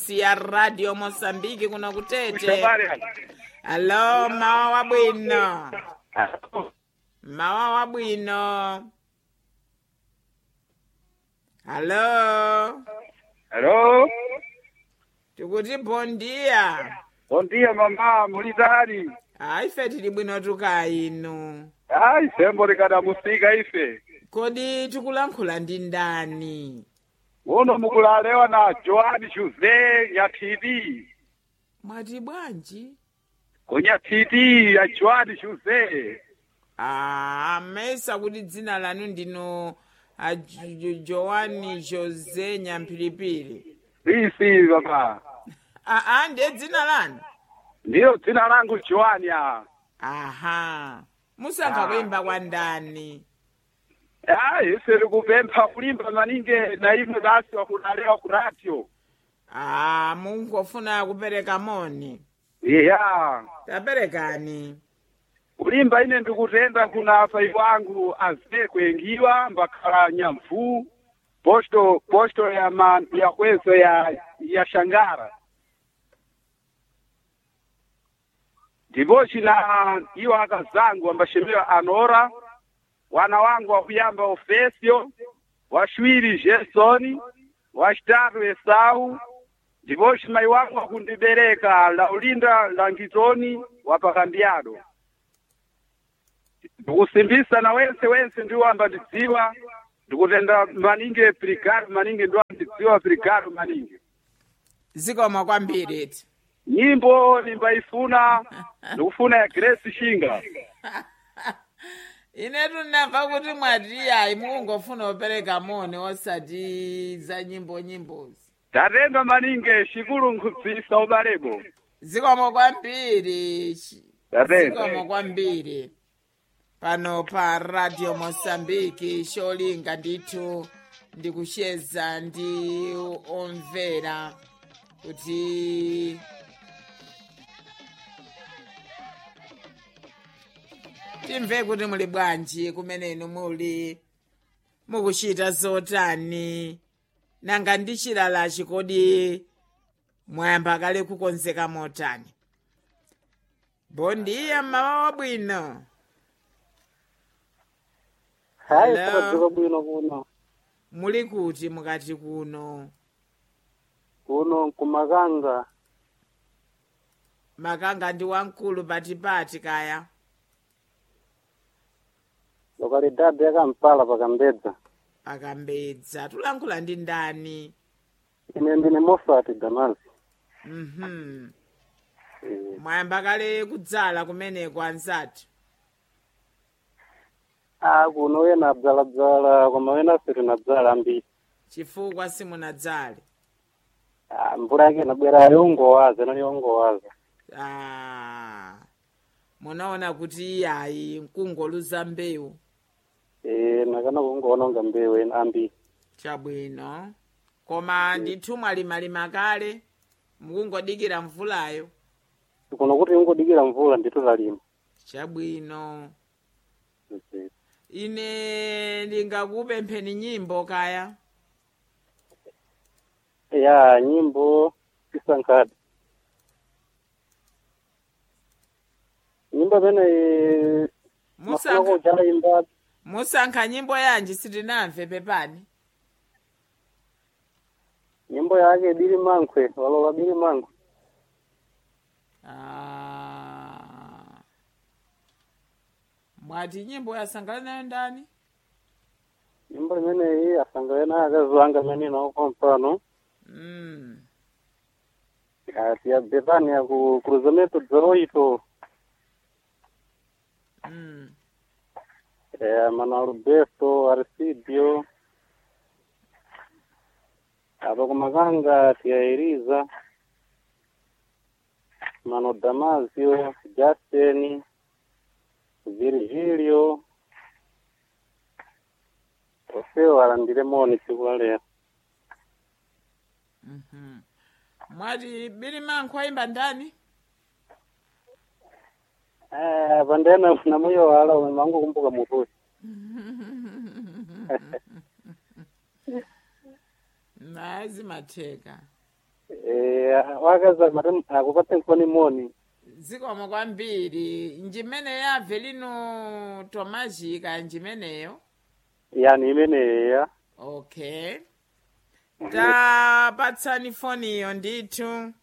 wairesi ya radio mosambiki kuno kutete Habari. alo mawa wabwino mawa wabwino alo Hello. tikuti bondiya Bom dia mama, mulitari. a ife tili bwino tuka inu Ai, sembo likadamusika ife. kodi tikulankhula ndi ndani Uno mukulalewa na Joani Jose Nyatidi. mwati bwanji Kunyatidi ya Joani Jose. Ah, mesa kuti dzina lanu ndino a Jo- Jo- joani jose nyamphiripiri Isi baba. aa ndiye dzina lanu Ndiyo dzina langu Joani ya. aha musankha Ah. kuimba kwa ndani Ai, ife likupempha kulimba maninge na imwe basi wakulalewa ku radio. ah mungofuna kupereka moni Yeah. taperekani kulimba ine ndikutenda kuna afai wangu aze kuengiwa mbakhala nyamvu posto posto ya ma, ya kwezo ya ya shangara ndipo cina iwo akazangu ambashemewa anora wana wangu wakuyamba ofesio washwiri jesoni wacitatu esau ndipo cimayi wangu akundibereka laulinda langitoni wapakambiado ndikusimbisa na wense wense ndiwo ambandidziwa ndikutenda maninge brigado maninge ndiwo ambandidziwa brigado maninge zikomo kwambiri ti nyimbo nimbayifuna ndikufuna ya grace shinga inetu ndinamva kuti mwati ayi mukungofuna kupereka moni osati za nyimbo nyimbozi tatenda maninge xikulu nkubvisa ubalebo zikomo kwambiri tatenda zikomo kwambiri pano pa radio mosambiki cholinga ndithu ndikucheza ndi omvera kuti timve kuti muli bwanji kumenenu muli mukuchita zotani nanga ndi chilalachi kodi mwayamba kale kukonzeka motani bondiya mmawa wabwino hayi Hello. sakadziwa bwino kuno muli kuti mukati kuno kuno kumakanga makanga ndi wamkulu patipati kaya lokalidade ya kampala pakambedza akambedza tulankhula ndi ndani ine ndine mofati damazi mhm Eh, mwayamba kale kudzala kumeneko anzathu ah kuno wena adzaladzala koma wena sitinadzala ambiri chifukwa simunadzale Ah, mvula yake inabwera yongowaza inali yongowaza ah, munaona kuti iyayi nkungoluza mbewu Eh, nakana kungoona unga mbewu ina ambiri chabwino koma ndithu mwalimalima kale mukungodikira mvulayo kuno kuti ingodikira mvula ndithu talima chabwino Eh, ine ndingakupempheni nyimbo kaya ya nyimbo isankhadi nyimbo imene mafuna musankha kuchala imba musankha nyimbo yanji sitinamve pepani nyimbo yake bili mankwe walola bili mankwe Ah. mwati nyimbo yasangalala nayo ndani nyimbo imeneyi asangale naye akazi wanga amene inaoko mpano mm. ati ya betania ku cruzamento dzaoito Mm. eh, mana alberto arcidio apa kumakanga tiyairiza mano damasio justin virgilio ofewo alandire moni tsiku la lero Mhm. mwati bili mankho ayimba ndani eh, pandena namuyo wala mangu kumbuka mutuyi naye zimatheka eh, wakazi amati akupatse mfoni moni zikomo kwambiri njimene yabve lino tomazhika njimeneyo yani imeneya okay tapatsani foniyo ndithu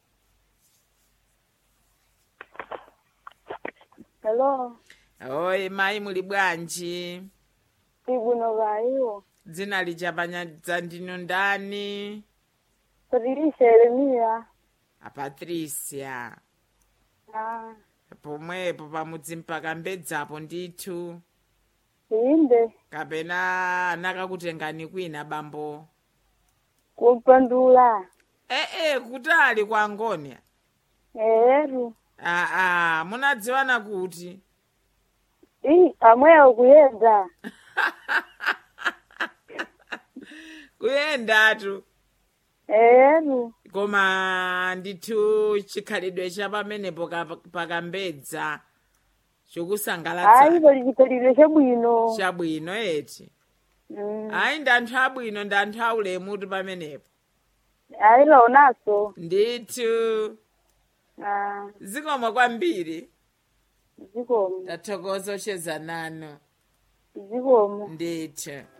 Hello, oyi mayi muli bwanji tibwino kaiwo. dzina lichapanyadza ndinu ndani Patricia Yeremia. apatricia Ah, pomwepo pamudzi mpaka mbedzapo ndithu inde kapena anakakutengani kwina bambo kupandula. ee kutali kwa ngoni Eru. aa munadziwana kuti I amweyo kuyenda. kuyendatu Eru. koma ndithu chikhalidwe cha pamenepo ka- pakambedza chokusangalatsa Ayi pali chikhalidwe chabwino. chabwino eti Mm. ayi ndi anthu abwino ndi anthu aulemutu pamenepo Ayi laonaso. ndithu Ah, zikomo kwambiri zikomo. tathokoza ocheza nanu Zikomo. ndithu